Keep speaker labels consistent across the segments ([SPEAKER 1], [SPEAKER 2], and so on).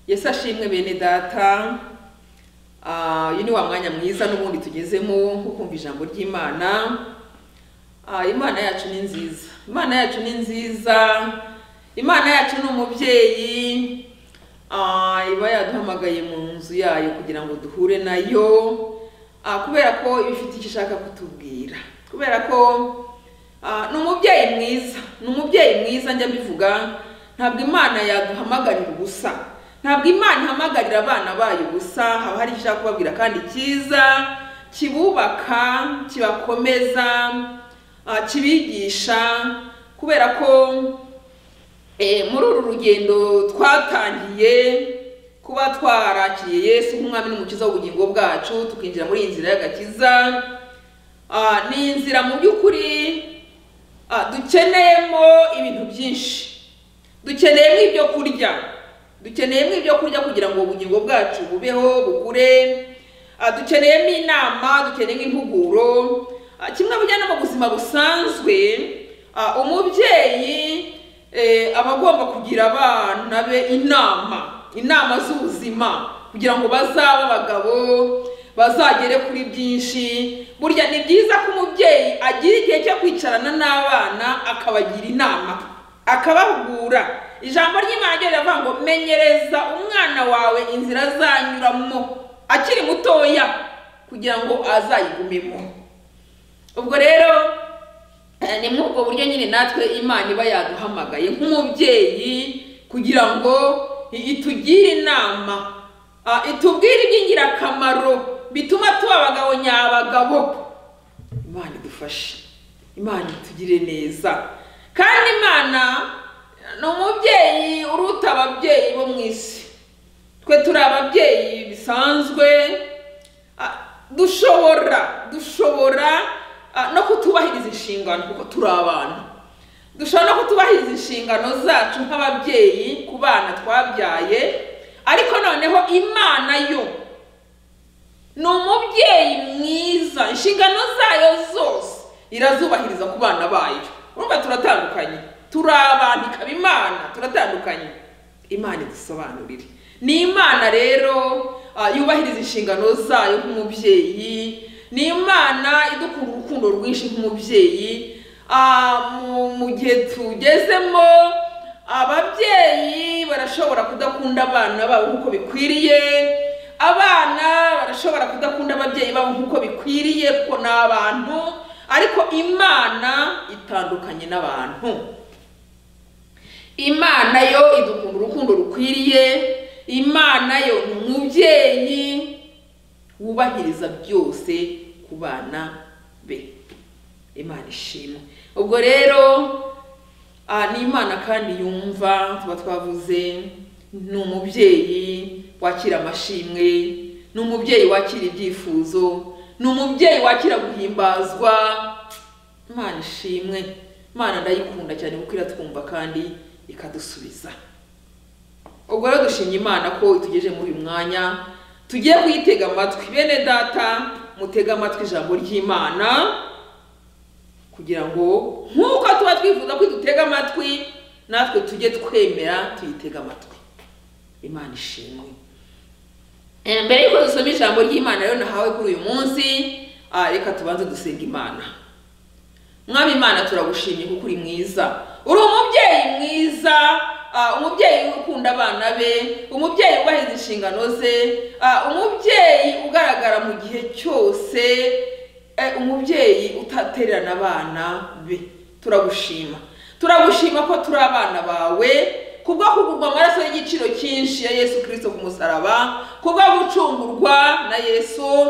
[SPEAKER 1] yesu ashimwe bene data Ah, uyu ni wa mwanya mwiza n'ubundi tugezemo wo kumva ijambo ry'imana Ah, imana yacu ni nziza imana yacu ni nziza imana yacu ni umubyeyi Ah, iba yaduhamagaye mu nzu yayo kugira ngo duhure nayo Ah, kubera ko iba ifite icyo ishaka kutubwira kubera ko ah, ni umubyeyi mwiza ni umubyeyi mwiza njya mbivuga ntabwo imana yaduhamagarira ubusa ntabwo imana ihamagarira abana bayo ubusa haba hari icyo ishaka kubabwira kandi cyiza kibubaka kibakomeza ah, kibigisha kubera ko Eh, muri uru rugendo twatangiye kuba twarakiriye yesu nk'umwami n'umukiza w'ubugingo bwacu tukinjira muri iyi nzira y'agakiza Ah, ni inzira mu by'ukuri ah, dukeneyemo ibintu byinshi dukeneyemo ibyo kurya dukeneyemo ibyo kurya kugira ngo ubugingo bwacu bubeho bukure Ah, dukeneyemo inama dukeneyemo impuguro Ah, kimwe bijyana mu buzima busanzwe ah, umubyeyi eh, aba agomba kugira abana be inama inama z'ubuzima kugira ngo bazabe abagabo bazagere kuri byinshi burya ni byiza ko umubyeyi agira igihe cyo kwicarana n'abana akabagira inama akabahugura ijambo ry'imana ryo riravuga ngo menyereza umwana wawe inzira azanyuramo akiri mutoya kugira ngo azayigumemo ubwo rero eh, ni muri ubwo buryo nyine natwe imana iba yaduhamagaye nk'umubyeyi kugira ngo itugire inama ah, itubwire iby'ingirakamaro bituma tuba abagabo nyabagabo imana idufashe imana itugire neza kandi imana ni umubyeyi uruta ababyeyi bo mu isi twe turi ababyeyi bisanzwe Ah, dushobora dushobora ah, no kutubahiriza inshingano kuko turi abantu dushobora no kutubahiriza inshingano zacu nk'ababyeyi ku bana twabyaye ariko noneho imana yo ni umubyeyi mwiza inshingano zayo zose irazubahiriza ku bana bayo urumva turatandukanye turi abantu ikaba imana turatandukanye imana idusobanurire ni imana rero ah, yubahiriza inshingano zayo nk'umubyeyi ni imana idukunda urukundo rwinshi nk'umubyeyi Ah, mu- mu gihe tugezemo ababyeyi barashobora kudakunda abana babo nk'uko bikwiriye abana barashobora kudakunda ababyeyi babo nk'uko bikwiriye kuko ni abantu ariko imana itandukanye n'abantu imana yo idukunda urukundo rukwiriye imana yo ni umubyeyi wubahiriza byose ku bana be imana ishimwe ubwo rero ah, ni imana kandi yumva tuba twavuze ni umubyeyi wakira amashimwe ni umubyeyi wakira ibyifuzo ni umubyeyi wakira guhimbazwa imana ishimwe imana ndayikunda cyane kuko iratwumva kandi ikadusubiza ubwo rero dushimye imana ko itugejeje muri uyu mwanya tugiye kuyitega amatwi bene data mutege amatwi ijambo ry'imana kugira ngo nk'uko tuba twifuza ko idutega amatwi natwe tujye twemera tuyitege amatwi imana ishimwe Eh, mbere y'uko dusoma ijambo ry'imana rero nahawe kuri uyu munsi ah, reka tubanze dusenga imana mwami imana turagushimye kuko uri mwiza uri umubyeyi mwiza ah, umubyeyi ukunda abana be umubyeyi ubahiriza inshingano ze ah, umubyeyi ugaragara mu gihe cyose eh, umubyeyi utatererana abana be turagushima turagushima ko turi abana bawe kubwo kugurwa amaraso y'igiciro cyinshi ya yesu kirisito ku musaraba kubwo gucungurwa na yesu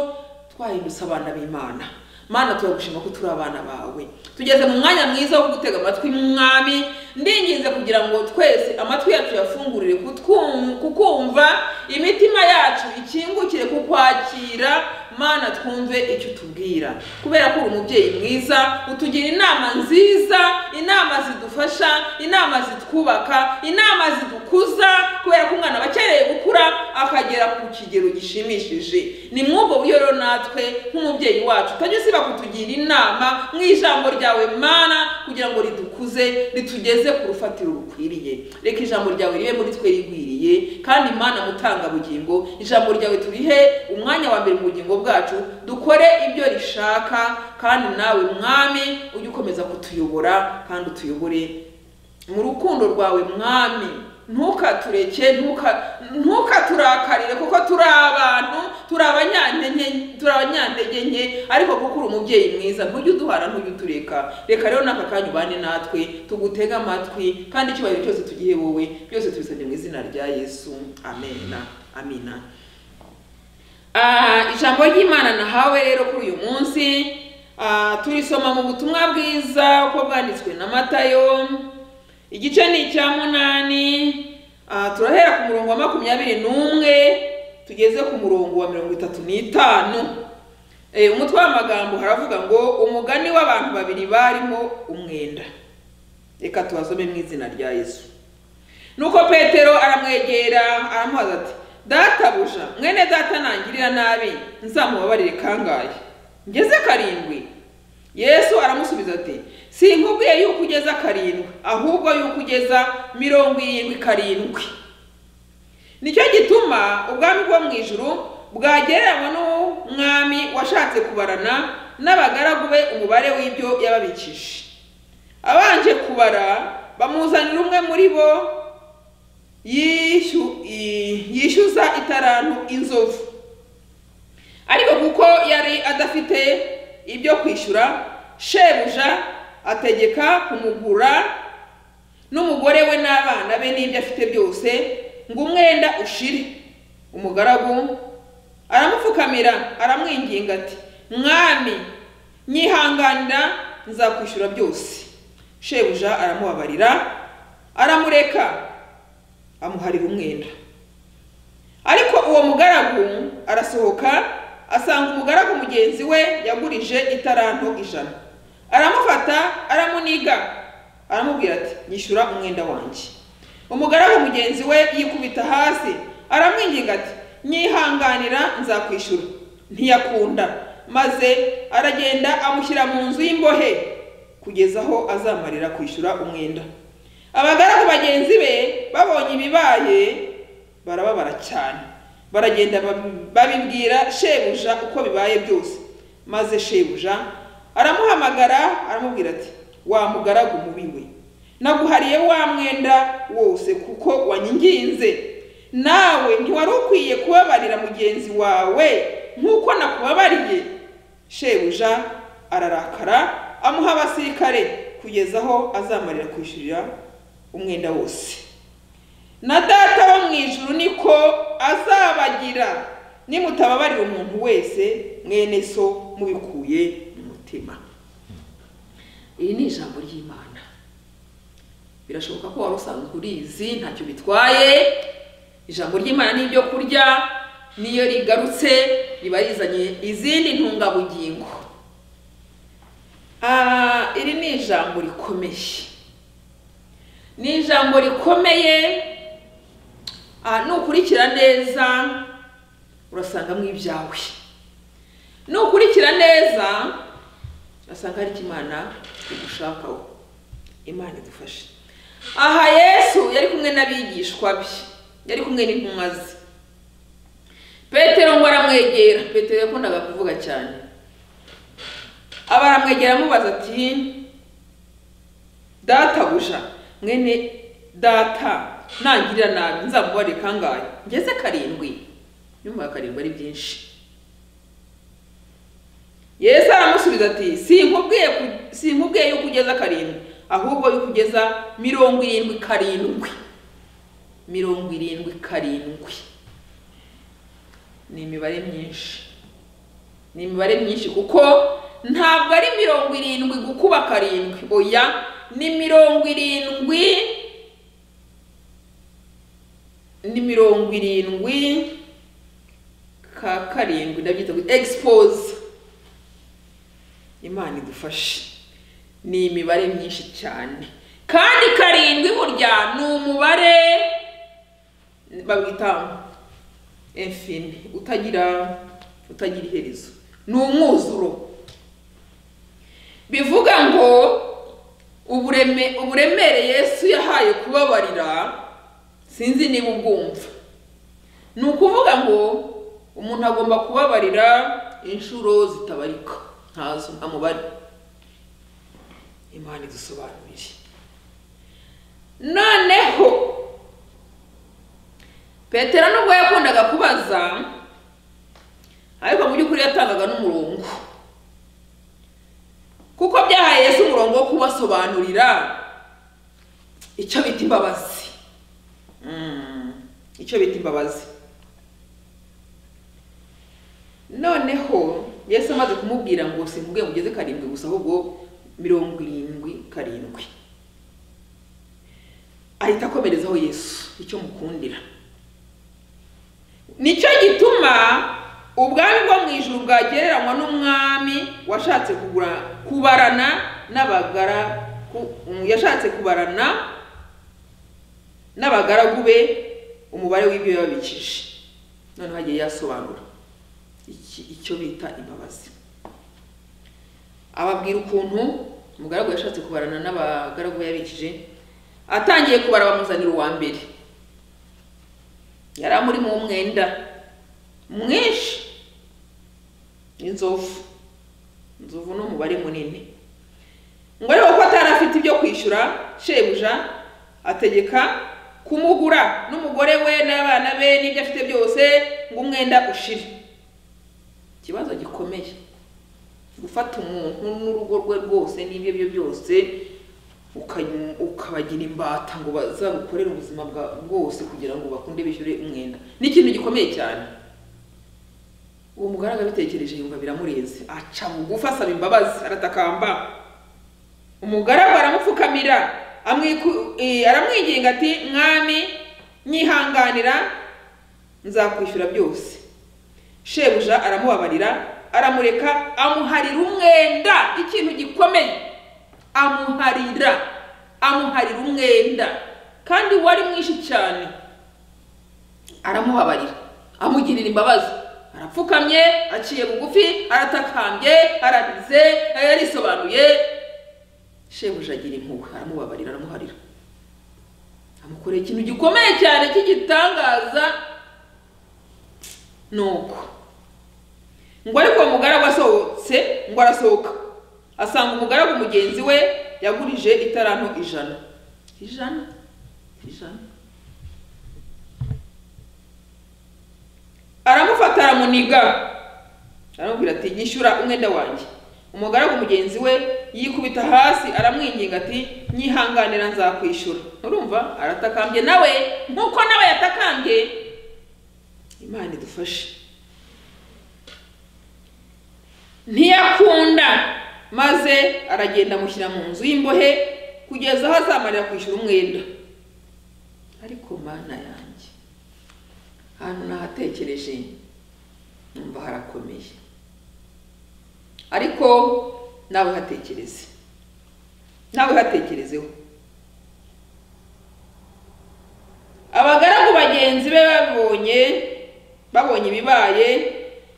[SPEAKER 1] twahindutse abana b'imana mana turagushima ko turi abana bawe tugeze mu mwanya mwiza wo gutega amatwi mwami ndinginze kugira ngo twese amatwi yacu yafungurire kutwum- kukumva imitima yacu ikingukire kukwakira mana twumve icyo utubwira kubera ko uri umubyeyi mwiza utugira inama nziza inama zidufasha inama zitwubaka inama zidukuza kubera ko umwana aba akeneye gukura akagera ku kigero gishimishije ni mwubwo buryo rero natwe nk'umubyeyi wacu utajya usiba kutugira inama mu ijambo ryawe mana kugira ngo ridukuze ritugeze ku rufatiro rukwiriye reka ijambo ryawe ribe muri twe rigwiriye tuyikwiriye kandi Mana mutanga bugingo ijambo ryawe turihe umwanya wa mbere mu bugingo bwacu dukore ibyo rishaka kandi nawe mwami ujye ukomeza kutuyobora kandi utuyobore mu rukundo rwawe mwami ntukatureke ntuka- ntukaturakarire kuko turi abantu turi abanyantenye turi abanyantege nke ariko kuko uri umubyeyi mwiza ntujye uduhana ntujye utureka reka rero n'aka kanya ubane natwe tugutege amatwi kandi icyubahiro cyose tugihe wowe byose tubisabye mu izina rya yesu amena amina Ah, ijambo ry'imana nahawe rero kuri uyu munsi ah, turisoma mu butumwa bwiza uko bwanditswe na matayo igice ni icya munani aha turahera ku murongo wa makumyabiri n'umwe tugeze ku murongo wa mirongo itatu n'itanu Eh, umutwe w'amagambo haravuga ngo umugani w'abantu babiri barimo umwenda reka tubasome mu izina rya yesu nuko petero aramwegera aramubaza ati databuja mwene data nangirira nabi nzamubabarire kangahe ngeze karindwi yesu aramusubiza ati sinkubwiye yuko ugeza karindwi ahubwo yuko ugeza mirongo irindwi karindwi nicyo gituma ubwami bwo mu ijuru bwagereranywa n'umwami washatse kubarana n'abagaragu be umubare w'ibyo yababikije abanje kubara bamuzanira umwe muri bo yishu- i- yishyuza itarantu inzovu ariko kuko yari adafite ibyo kwishyura shebuja ategeka kumugura n'umugore we n'abana be n'ibyo afite byose ngo umwenda ushire umugaragu aramupfukamira aramwinginga ati mwami nyihanganira nzakwishyura byose shebuja aramubabarira aramureka amuharira umwenda ariko uwo mugaragu arasohoka asanga umugaragu mugenzi we yagurije itaranto ijana aramufata aramuniga aramubwira ati nyishyura umwenda wanjye umugaragu mugenzi we yikubita hasi aramwinginga ati nyihanganira nzakwishyura ntiyakunda maze aragenda amushyira mu nzu y'imbohe kugeza aho azamarira kwishyura umwenda abagaragu bagenzi be babonye ibibaye barababara cyane baragenda bab- babibwira shebuja uko bibaye byose maze shebuja aramuhamagara aramubwira ati wa mugaragu mubi we naguhariye wa mwenda wose kuko wanyinginze nawe ntiwari ukwiye kubabarira mugenzi wawe nk'uko nakubabariye shebuja ararakara amuha abasirikare kugeza aho azamarira kwishyurira umwenda wose na data wo mu ijuru niko azabagira nimutababarira umuntu wese mwene so mubikuye mu mutima iri ni ijambo ry'imana birashoboka ko wari usanzwe urizi ntacyo bitwaye ijambo ry'imana ni ibyo kurya niyo rigarutse riba rizanye izindi ntungabugingo Ah, iri ni ijambo rikomeye ni ijambo rikomeye ah, nukurikira neza urasangamo ibyawe nukurikira neza urasanga hari icyo Imana igushakaho imana idufashe aha yesu yari kumwe n'abigishwa be yari kumwe n'intumwa ze petero ngo aramwegera petero yakundaga kuvuga cyane aba aramwegera amubaza ati databuja mwene data nangirira nabi nzamubarire kangahe ngeze karindwi nyuma karindwi ari byinshi yesu aramusubiza ati sinkubwiye ku- sinkubwiye yuko ugeza karindwi ahubwo yuko ugeza mirongo irindwi karindwi mirongo irindwi karindwi ni imibare myinshi ni imibare myinshi kuko ntabwo ari mirongo irindwi gukuba karindwi oya ni mirongo irindwi ni mirongo irindwi ka karindwi ndabyita ngo egisipoze imana idufashe ni imibare myinshi cyane kandi karindwi burya ni umubare bawita infini utagira utagira iherezo ni umwuzuro bivuga ngo ubureme uburemere yesu yahaye kubabarira sinzi niba ubwumva ni ukuvuga ngo umuntu agomba kubabarira inshuro zitabarika ntazo nta mubare imana idusobanurire noneho petero nubwo yakundaga kubaza ariko mu by'ukuri yatangaga n'umurongo kuko byahaye Yesu umurongo wo kubasobanurira icyo bita imbabazi Mm, icyo bita imbabazi noneho yesu amaze kumubwira ngo simubwiye ngo ugeze karindwi gusa ahubwo mirongo irindwi karindwi ahita akomerezaho yesu icyo mukundira nicyo gituma ubwami bwo mu ijuru bwagereranywa n'umwami washatse kugura kubarana n'abagara ku- mm, yashatse kubarana n'abagaragu be umubare w'ibyo yababikije noneho agiye yasobanura iki- icyo bita imbabazi ababwira ukuntu umugaragu yashatse kubarana n'abagaragu be yabikije atangiye kubara bamuzanira uwa mbere yari amurimo w'umwenda mwinshi inzovu inzovu ni umubare munini ngo ariko ko atari afite ibyo kwishyura shebuja ategeka kumugura n'umugore we n'abana be n'ibyo afite byose ngo umwenda ushire ikibazo gikomeye gufata umuntu n'urugo rwe rwose n'ibyo byo byose ukayu- ukabagira imbata ngo bazagukorere ubuzima bwa bwose kugira ngo bakunde bishyure umwenda ni ikintu gikomeye cyane uwo mugaragu abitekereje yumva biramurenze aca bugufi asaba imbabazi aratakamba umugaragu aramupfukamira amwiku- eh, aramwinginga ati mwami nyihanganira nzakwishyura byose shebuja aramubabarira aramureka amuharira umwenda ikintu gikomeye amuharira amuharira umwenda kandi wari mwinshi cyane aramubabarira amugirira imbabazi arapfukamye aciye bugufi aratakambye ararize yarisobanuye shebuja agira impuhwe aramubabarira aramuharira amukoreye ikintu gikomeye cyane cy'igitangaza nuko ngo ariko uwo mugaragu asohotse ngo arasohoka asanga umugaragu mugenzi we yagurije itaranto ijana ijana ijana aramufata aramuniga aramubwira ati nyishyura umwenda wanjye umugaragu mugenzi we yikubita hasi aramwinginga ati nyihanganira nzakwishyura urumva aratakambye nawe nk'uko nawe yatakambye imana idufashe ntiyakunda maze aragenda amushyira mu nzu y'imbohe kugeza aho azamarira kwishyura umwenda ariko mana yanjye ahantu nahatekereje numva harakomeye ariko nawe hatekereze nawe hatekerezeho abagaragu bagenzi be babonye babonye ibibaye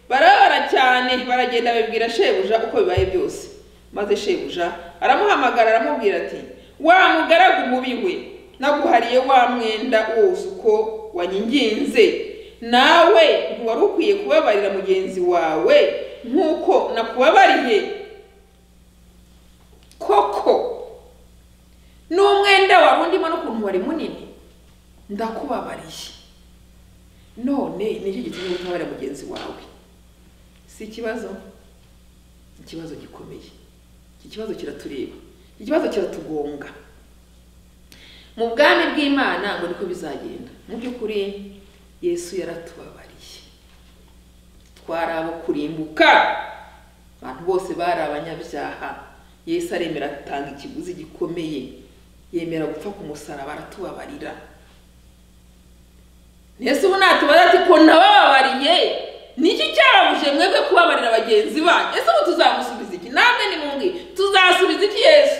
[SPEAKER 1] barabara cyane baragenda babibwira shebuja uko bibaye byose maze shebuja aramuhamagara aramubwira ati wa mugaragu mubi we naguhariye wa mwenda wose uko wanyinginze nawe ntiwari ukwiye kubabarira mugenzi wawe nk'uko nakubabariye koko n'umwenda wari undimo n'ukuntu wari munini ndakubabariye none nicyo gitumye utabarira mugenzi wawe si ikibazo ikibazo gikomeye iki kibazo kiratureba iki kibazo kiratugonga mu bwami bw'imana ngo niko bizagenda mu by'ukuri yesu yaratubabariye twari abo kurimbuka abantu bose bari abanyabyaha yesu aremera atanga ikiguzi gikomeye yemera gupfa ku musaraba aratubabarira Yesu ubu natubaza ati ko nabababariye niki cyababuje mwebwe kubabarira bagenzi banyu ese ubu tuzamusubiza iki namwe nimumbwire tuzasubiza iki yesu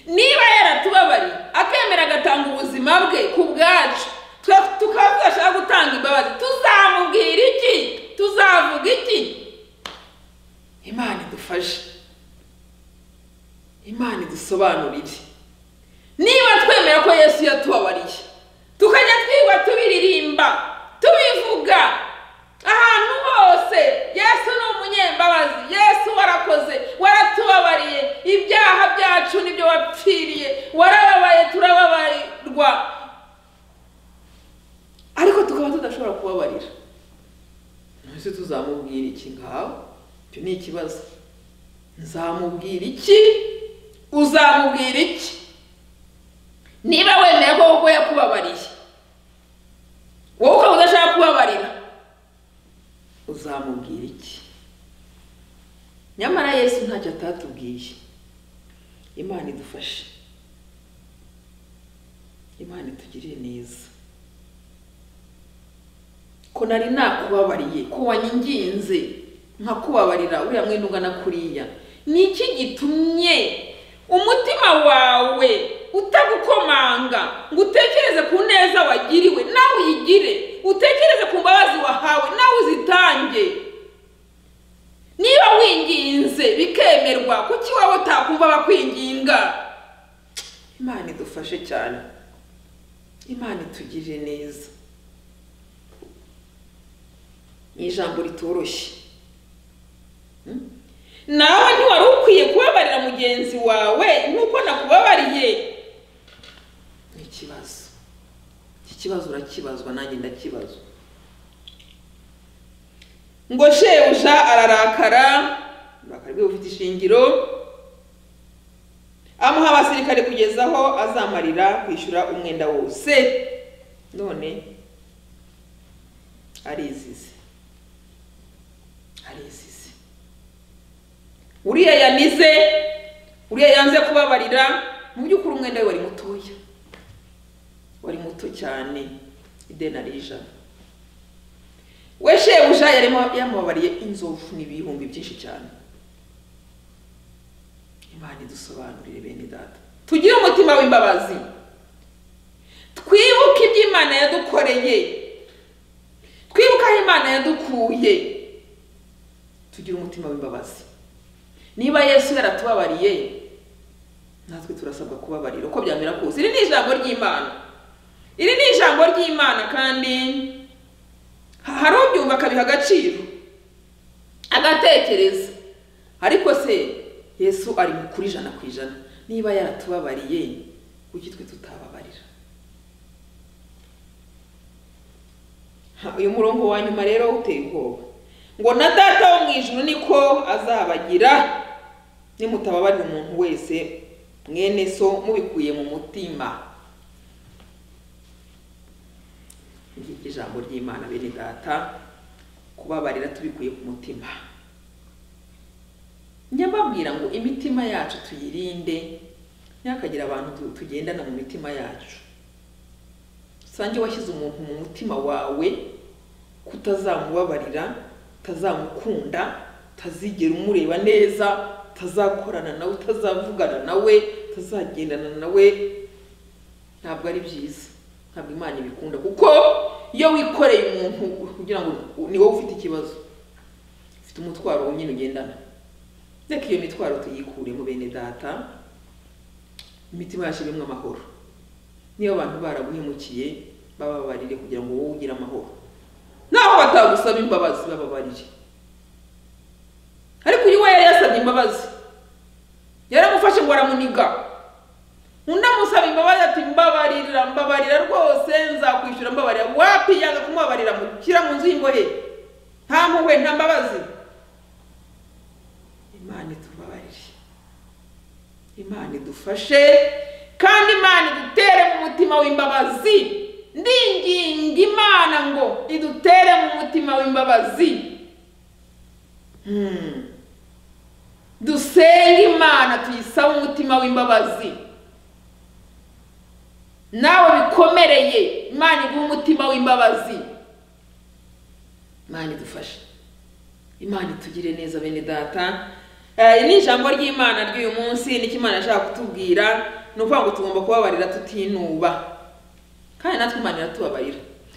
[SPEAKER 1] niba yaratubabariye akemera agatanga ubuzima bwe ku bwacu twe- tukaba tudashaka gutanga imbabazi tuzamubwira iki tuzavuga iki imana idufashe imana idusobanurire niba twemera ko yesu yatubabariye tukajya twigwa tubiririmba tubivuga ahantu hose yesu ni umunyembabazi yesu warakoze waratubabariye ibyaha byacu nibyo wapfiriye warababaye turababarirwa ariko tukaba tudashobora kubabarira ntese tuzamubwira iki ngaho icyo ni ikibazo nzamubwira iki uzamubwira iki niba wemeye ko koko yakubabariye wowe ukaba udashaka kubabarira uzamubwira iki nyamara yesu ntacyo atatubwiye imana idufashe imana itugirire neza ko nari nakubabariye ko wanyinginze nkakubabarira uriya mwenda ungana kuriya ni iki gitumye umutima wawe utagukomanga ngo utekereze ku neza wagiriwe nawe uyigire utekereze ku mbabazi wahawe nawe uzitange niba winginze bikemerwa kuki wowe utakumva bakwinginga imana idufashe cyane imana itugirire neza ni ijambo ritoroshye Hmm? nawe ntiwari ukwiye kubabarira mugenzi wawe nk'uko nakubabariye ni ikibazo iki kibazo urakibazwa nanjye ndakibazwa ngo shebuja ararakara uburakari bwe bufite ishingiro amuha abasirikare kugeza aho azamarira kwishyura umwenda wose none arizize arizize uriya yanize uriya yanze kubabarira mu by'ukuri umwenda we wari mutoya wari muto cyane ideni ari ijana we shebuja yarimo yamubabariye inzovu n'ibihumbi byinshi cyane imana idusobanurire bene data tugire umutima w'imbabazi twibuke ibyo imana yadukoreye twibuke aho imana yadukuye tugire umutima w'imbabazi niba yesu yaratubabariye natwe turasabwa kubabarira uko byamera kose iri ni ijambo ry'imana iri ni ijambo ry'imana kandi ha- hari ubyumva akabiha agaciro agatekereza ariko se yesu ari kuri ijana ku ijana niba yaratubabariye kuki twe tutababarira Ha, uyu murongo wa nyuma rero uteye ubwoba ngo na data wo mu ijuru niko azabagira nimutababarira umuntu wese mwene so mubikuye mu mutima ngiryo ijambo ry'imana bene data kubabarira tubikuye ku mutima njya mbabwira ngo imitima yacu tuyirinde ntihakagire abantu tu- tugendana mu mitima yacu usange washyize umuntu mu mutima wawe kutazamubabarira utazamukunda utazigera umureba neza utazakorana nawe utazavugana nawe utazagendana nawe ntabwo ari byiza ntabwo imana ibikunda kuko iyo wikoreye umuntu kugira ngo ni wowe ufite ikibazo ufite umutwaro wo nyine ugendana reka iyo mitwaro tuyikuremo bene data imitima yacu ibimwe amahoro niba abantu baraguhemukiye bababarire kugira ngo wowe ugire amahoro naho batagusaba imbabazi bababarire ariko uyu we yari yasabye imbabazi yaramufashe ngo aramuniga undi amusaba imbabazi ati mbabarira mbabarira rwose nzakwishyura mbabarira wapi yanga kumubabarira mushyira mu nzu y'imbohe nta mpuhwe nta mbabazi imana itubabarire imana idufashe kandi imana idutere mu mutima w'imbabazi ndinginga imana ngo idutere mu mutima w'imbabazi Hmm. dusenge imana tuyisaba umutima w'imbabazi nawe bikomereye imana iguhe umutima w'imbabazi imana idufashe imana itugire neza bene data Eh, ni ijambo ry'imana ry'uyu munsi nicyo imana yashaka kutubwira ni ukuvuga ngo tugomba kubabarira tutinuba kandi natwe imana iratubabarira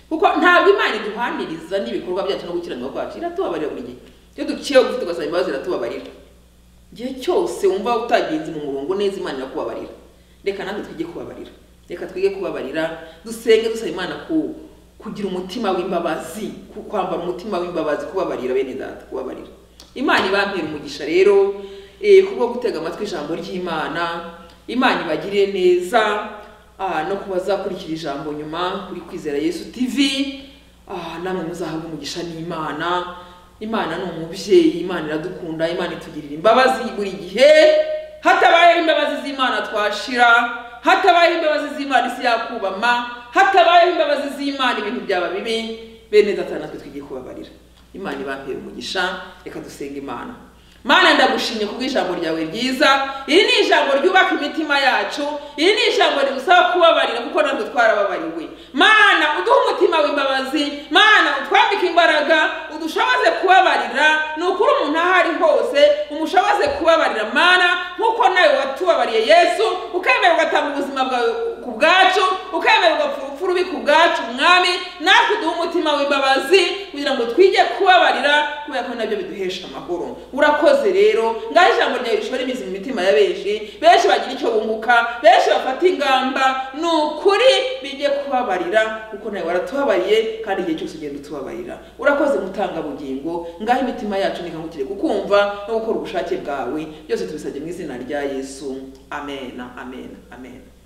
[SPEAKER 1] kuko ntabwo imana iduhaniriza n'ibikorwa byacu no gukiranirwa kwacu iratubabarira buri gihe iyo duciyeho gufite ugasaba imbabazi iratubabarira igihe cyose wumva utagenze mu murongo neza imana irakubabarira reka natwe twige kubabarira reka twige kubabarira dusenge dusaba imana ku kugira umutima w'imbabazi ku- kwambara umutima w'imbabazi kubabarira bene data kubabarira imana ibampera umugisha rero eh, kubwo gutega amatwi ijambo ry'imana imana ibagirire neza ah, no ku bazakurikira ijambo nyuma kuri kwizera yesu tv ah, namwe muzahabwa umugisha n'imana imana ni umubyeyi imana iradukunda imana itugirira imbabazi buri gihe hatabayeho imbabazi z'imana twashira hatabayeho imbabazi z'imana isi yakubama hatabayeho imbabazi z'imana ibintu byaba bibi bene data natwe twigiye kubabarira imana ibambere umugisha reka dusenga imana Mana ndagushimye kubw'ijambo ryawe ryiza iri ni ijambo ryubaka imitima yacu iri ni ijambo rigusaba kubabarira kuko natwe twarababariwe mana uduhe umutima w'imbabazi mana utwambike imbaraga udushoboze kubabarira ni ukuri umuntu aho ari hose umushoboze kubabarira mana nk'uko nawe watubabariye yesu ukemera ugatanga ubuzima bwawe ku bwacu ukemera ugapfa urupfu rubi ku bwacu mwami natwe duhe umutima w'imbabazi kugira ngo twige kubabarira kubera ko nabyo biduhesha amahoro urakoze rero ngaho ijambo ryawe rishora imizi mu mitima ya benshi benshi bagira icyo bunguka benshi bafata ingamba ni ukuri bijye kubabarira kuko nawe waratubabariye kandi igihe cyose ugenda utubabarira urakoze mutangabugingo ngaho imitima yacu nikangukire kukumva no gukora ubushake bwawe byose tubisabye mu izina rya yesu amen amen amen